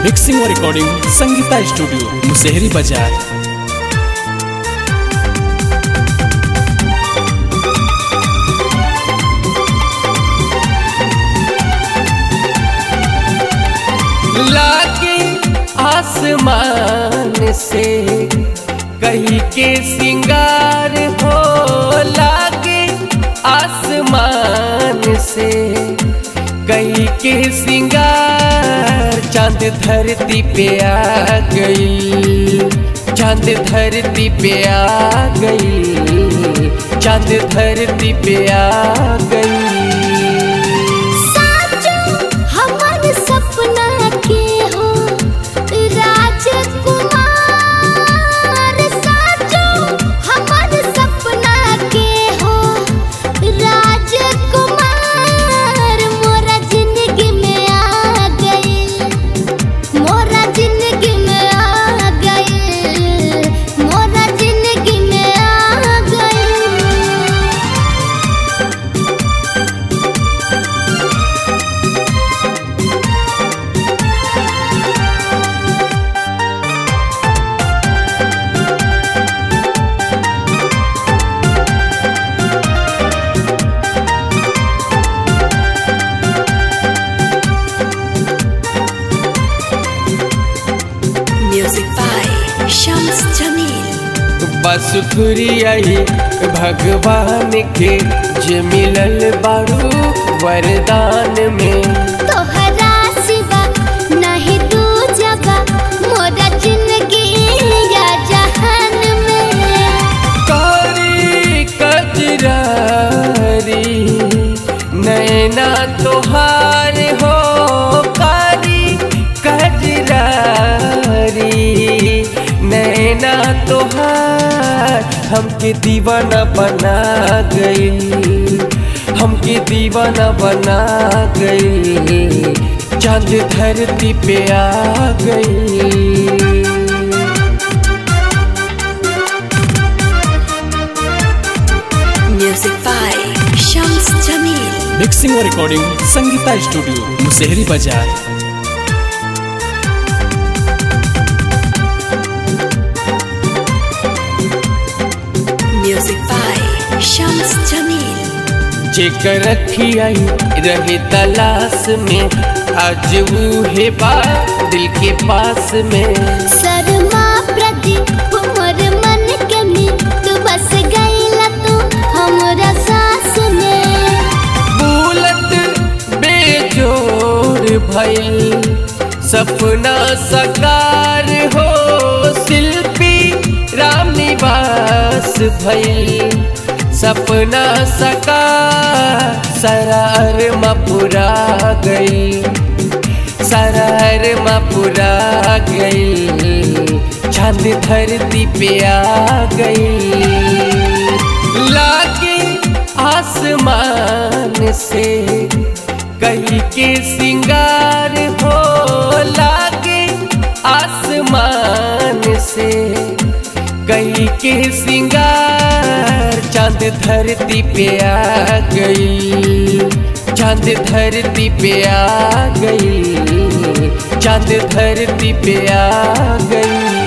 Mixing और recording Sangeeta studio Musehri बाजार लागे आसमान से कहीं के सिंगार हो लागे आसमान से कहीं के सिंगार चांद धरती पे आ गई चांद धरती पे आ गई चांद धरती पे आ गई साचो हमर सपना के हो राजकुमार साचो हमर सपना के हो राजकुमार मोरा जिंदगी में आ गई मोरा जिंदगी में आ गई मोरा जिंदगी में आ गई Music by Shams Jamil. बस आई भगवान के जे मिलल बारू वरदान में तोहरा सिवा नहीं तू जगह मोरा जिंदगी या जहान में कारी कजरारी नैना तोहार हो कारी कजरारी नैना तोहार हमके दीवाना बना गई हमके दीवाना बना गई चांद धरती पे आ गई Music by Shams Jamil. Mixing और recording Sangeeta studio Musehri Bazar Music by Shams Jamil. जेकर रखी आई रहे तलाश में आज वो है बा दिल के पास में शर्मा प्रदीप मोर मन के में तू बस गईला तू हमरा सास में बुलत बेजोर भइल सपना सकार हो शिल्पी राम निवास भइल सपना सकार सरार मपुरा गई सरार मपुरा गई चांद धरती पे आ गई लागे आसमान से कहीं के सिंगार हो लागे आसमान से कहीं के सिंगार चांद धरती पे आ गई चांद धरती पे आ गई चांद धरती पे आ गई